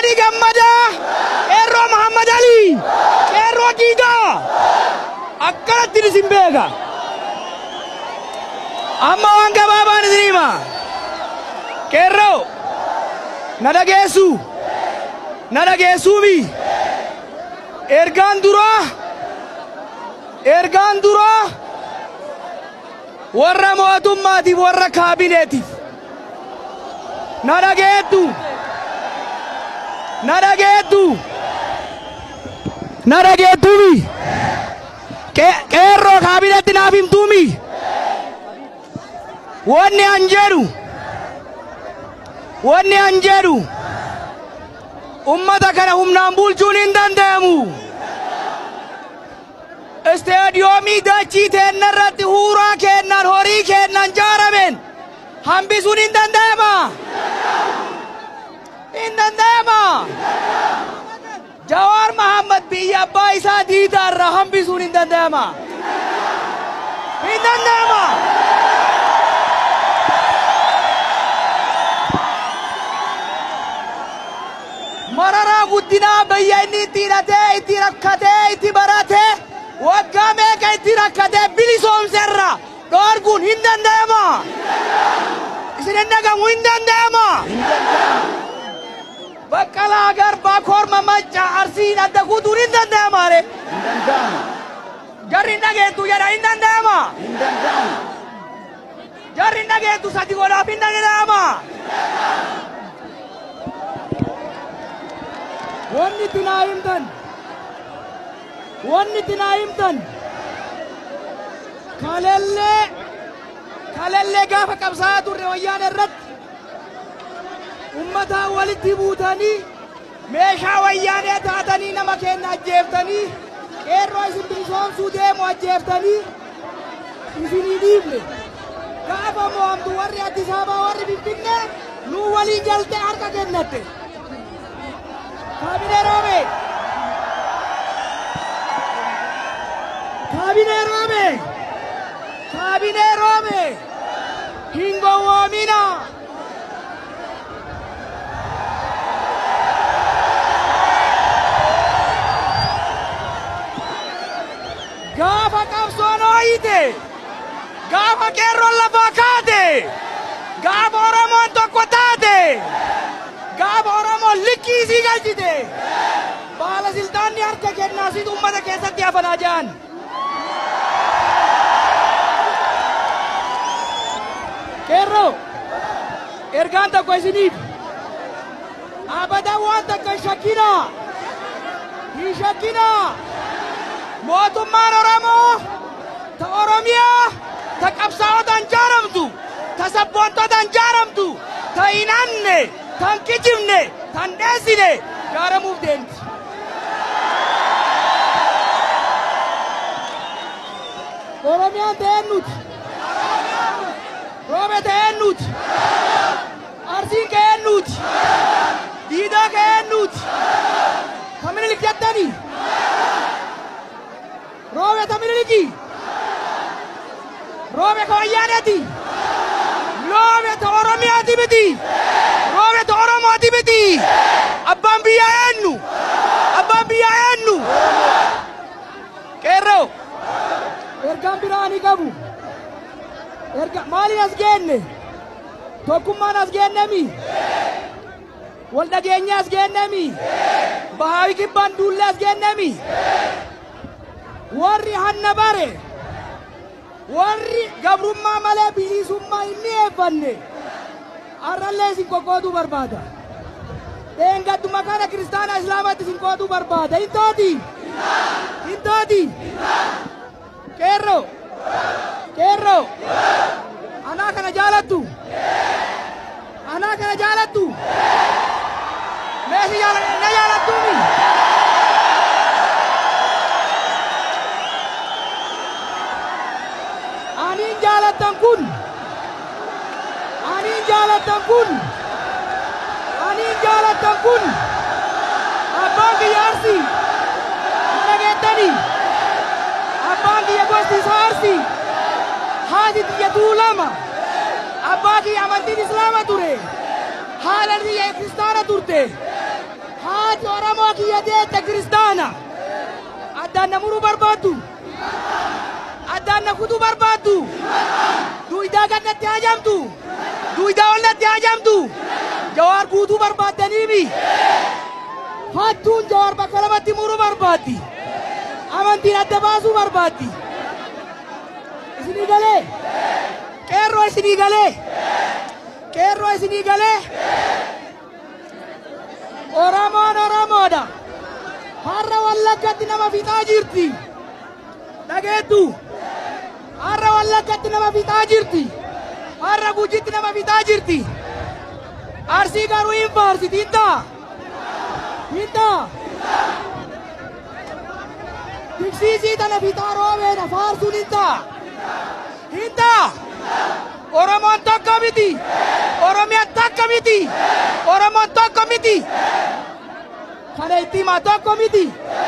Alii Gammadaa, Qeerroo Mahammad Alii, Qeerroo Diidaa. Akkanatti isin beeka. Amma waan gabaabaan isin hima. Qeerroo, na dhageessu. Na dhageessuumi. Ergaan duraa, ergaan duraa warra mootummaatiif warra kaabineetiif. Na dhageettu. Na dhageettu. Na dhageettuumi. Qeerroo kaabineetti naaf himtuumi. Wanni an jedhu. Wanni an jedhu. Ummata kana humnaan bulchuun hin danda'amu. Isteediyoomii dachii teenna irratti huuraa kennan horii kennan jaaramen hambisuun hin danda'ama. Hin danda'ama. Jawaar Mahammad biyya abbaa isaa diidaarraa hambisuun hin danda'ama. Hin danda'ama. Mararaa guddinaa biyya inni itti hidhatee, itti rakkatee, itti baratee, waggaa meeqa itti rakkatee bilisoomserra dhoorguun hin danda'ama. Isin hin dhagamu hin danda'ama. Baqqalaa garbaa korma macca arsiin adda guutuun hin danda'ama re. Jarri hin dhageettu jedha hin danda'ama. Jarri hin dhageettu sadi godhaaf hin danda'ama. Wanni itti naa himtan. Wanni itti naa himtan. Kalellee kalellee gaafa qabsaa'aa turre wayyaana irratti ummataa walitti buutanii meeshaa wayyaanee taatanii nama keenya ajjeeftanii qeerroo isin bilisoomsuu deemu ajjeeftanii isinii dhiifne gaafa mo'amtu warri Addis Ababaa warri Finfinnee nuu waliin jaltee harka kennatte. Kaabinee Roome! Kaabinee Roome! Kaabinee Roome! Hin gowwoomina! Gaafa qabsoon hooyite! Gaafa qeerroon lafaa kaate! Gaafa Oromoon tokko taate! Gaafa Oromoon likkii isii galchite! Baala siltaanni harka kennaa sit uummata keessatti hafanaa ja'an. Qeerroo! Ergaan tokko isiniif. Abadan waan takka hin shakkinaa! Hin shakkinaa! mootummaan Oromoo ta Oromiyaa ta qabsaa'otaan jaaramtu ta sabboontotaan jaaramtu ta hin hanne ta hin kijibne ta hin dheessine jaaramuuf deemti. Oromiyaan ta'een nuti. Roobe ta'een nuti. Arsiin ka'een nuti. Diidaa ka'een nuti. Kamini jettanii. Roobe ta miniliki. Roobe ka wayyaaneti. Roobe ta Oromiyaati miti. Roobe ta Oromooti miti. Abbaan biyyaa eenyu. Abbaan biyyaa eenyu. Qeerroo. Ergaan biraa ni qabu. Erga maaliin as geenne? Tokkummaan as geennemi. Wal dhageenya as geennemi. Bahaawi kibbaan duullee as geennemi. warri hanna bare warri gabrummaa malee bilisummaa hin dhiyeeffanne arrallee isin qoqqooduu barbaada. Dheengadduma kana kiristaana islaamatti isin qooduu barbaada. Hin taati? Hin taati? Qeerroo? Qeerroo? Anaa kana jaalattu? Anaa kana jaalattu? Meesi na jaalattuumi? Aniin jaalattan kun Aniin jaalattan kun Aniin jaalattan kun Abbaan kiyya Arsii dhageettanii Abbaan kiyya gosti isaa Arsii haati kiyya Tuulama abbaa kiyya amantiin Islaama ture haadha kiyya Kiristaana turte Ati Oromoo kiyya deette kiristaana. Addaan na muruu barbaaddu. Addaan na kutuu barbaaddu. Duwidaa gad natti hajamtu. Duwidaa ol natti hajamtu. Jawaar guutuu barbaaddaniimi. Hattuun jawaar bakka lamatti muruu barbaaddi. Amantiin adda baasuu barbaaddi. Isinii galee. Qeerroo isinii galee. Qeerroo isinii galee. Oromoon Oromoodha. Har'a Wallaggatti nama fixaa jirti. Dhageettu. Har'a Wallaggatti nama fixaa jirti. Har'a Gujitti nama fixaa jirti. Arsii garuu hin faarsiti hin ta'a. Hin ta'a. Tiksiisii tana fixaa roobeedha faarsuun hin ta'a. Hin ta'a. Oromoon tokko miti. Oromiyaan takka miti. Oromoon tokko miti. Kana itti himaa tokko miti.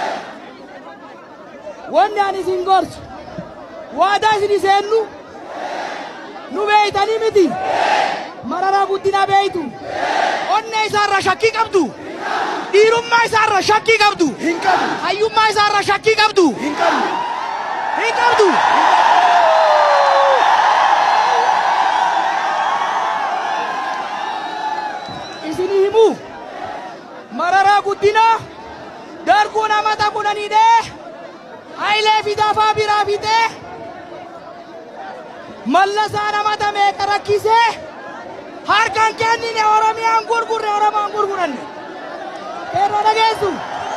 Wanni ani isin gorsu. Waadaa isin seennu. Nu beeytanii miti. Mararaa guddina beeytu. Onnee isaarra shakkii qabdu. Dhiirummaa isaarra shakkii qabdu. Hin qabu. Hayyummaa isaarra shakkii qabdu. Hin qabu. Hin qabdu. Isinii himu. Mararaa guddina. Darguun amata kudhaniidhee. Hayilee fidafaa biraa fixee. Mallasaan amata meeqa rakkisee. Harkaan kennine Oromiyaan gurgurre Oromoon gurguranne. Qeerroo dhageessu.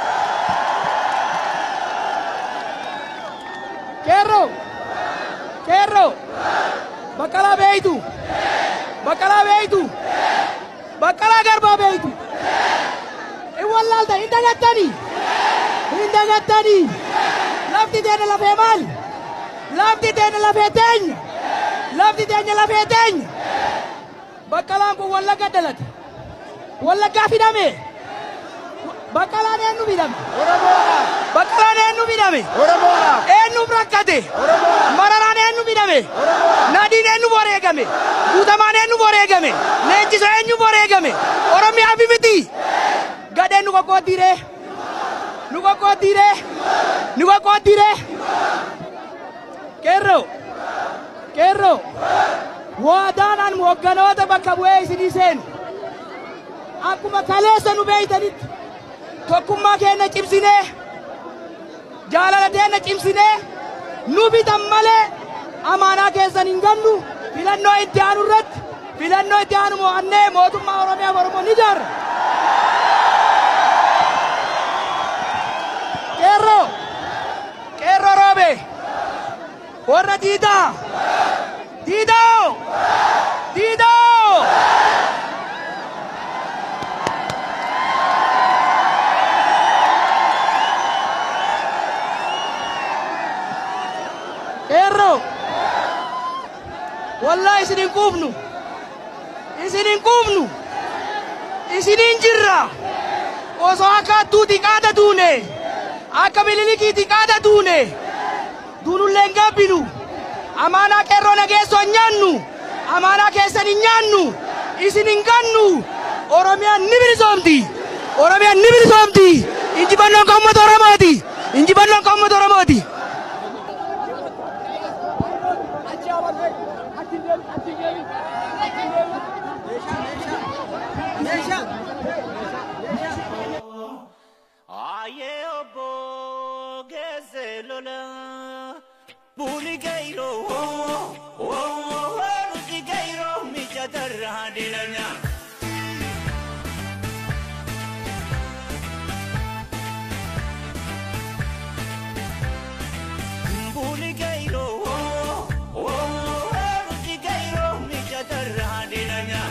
Qeerroo. Qeerroo. Baqqalaa beeytu. Baqqalaa beeytu. Baqqalaa garbaa beeytu. In wallaalta hin dagattanii. Hin dagattanii. Lafti teenya lafee maali? Lafti teenya lafee teenya. Lafti teenya lafee teenya. Baqqalaan kun wallagga dhalate. Wallaggaa fidame. Baqqalaan eenyu fidame? Oromoodhaaf. Baqqalaan eenyu fidame? Oromoodhaaf. Eenyuuf rakkate? Oromoodhaaf. Mararaan eenyu fidame? Oromoodhaaf. Nadiin eenyu wareegame? Guutamaan eenyu wareegame? Leenjisa eenyu wareegame? Oromiyaa fi miti. Gadheen nu qoqqooddiiree. Nu qoqqooddiiree. Nu qoqqooddiiree. Qeerroo. Qeerroo. Waadaanaan hoogganoota bakka bu'ee isinii seenu. Akkuma kaleessa nu beeytanitti tokkummaa keenya cimsinee jaalala keenya cimsinee nu bitan malee amaanaa keessan hin gannu filannoo itti aanu irratti filannoo itti aanu mo'annee mootummaa Oromiyaa fi Oromoo ni ijaarra. Qeerroo qeerroo roobe warra diidaa diidoo diidoo. Qeerroo. Wallahi isin hin quufnu. Isin hin quufnu. Isiniin jirra. Osoo akka hattuuti qaada duune. Akka bililikiiti qaada duune. Duunullee hin gabbinu. Amaanaa qeerroo nageessoo hin nyaannu. Amaanaa keessan hin nyaannu. Isin hin gannu. Oromiyaan ni bilisoomti. Oromiyaan ni bilisoomti. Injifannoon kan uummata Oromooti. Injifannoon kan uummata Oromooti. Aye obo geze lola Buli gairo oh oh oh Ruti gairo mi chatarra dilanya Buli gairo oh oh oh Ruti gairo mi chatarra dilanya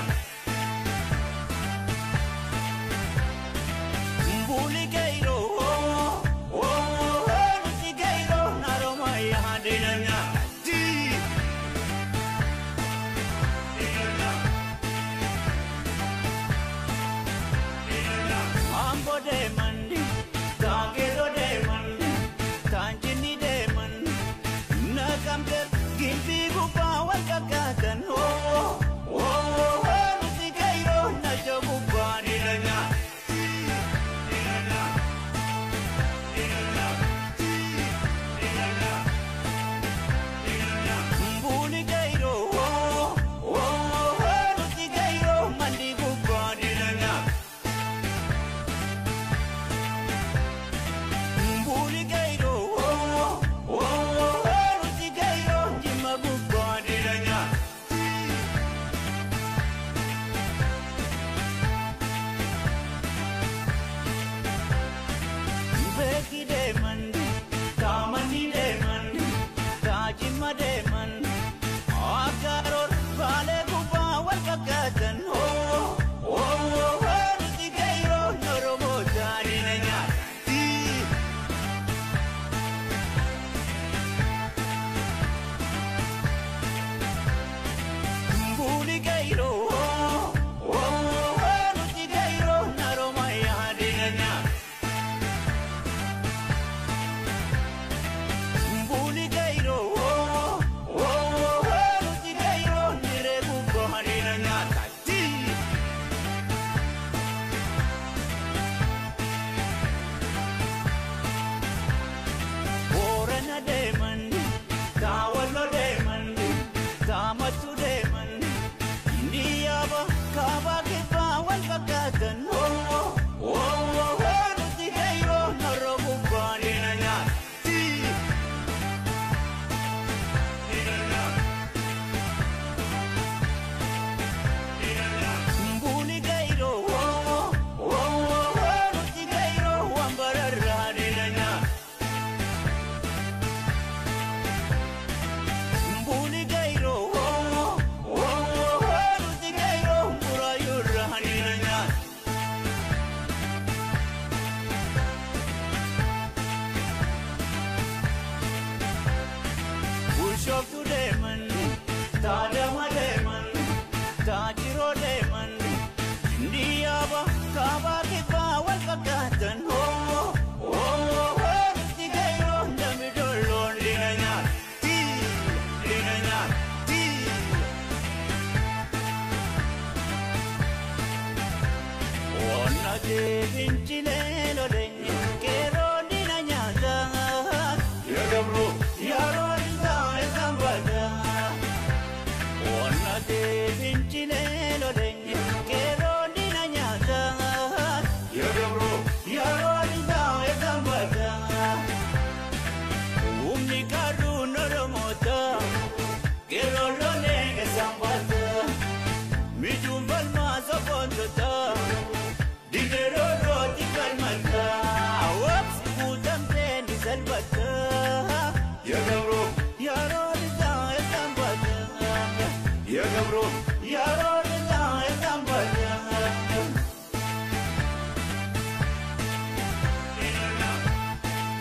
Buligeiro, oh, oh, oh, Buligeiro, Naroma, Yahadinanya, Di. Mambo de mandi, Tagero de mandi, Tanjini de mandi, Nakamte, Gimpi Gupa, Wakakatan, oh, oh, oh, Buligeiro, Najabupa, Dinanya. falmalka waqsi guutamtee ni salphatta የገብሮ ያሮድጋ የዛንባለ የገብሮ ያሮድጋ የዛንባለ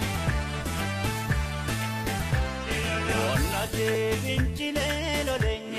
Onnate vincile lolen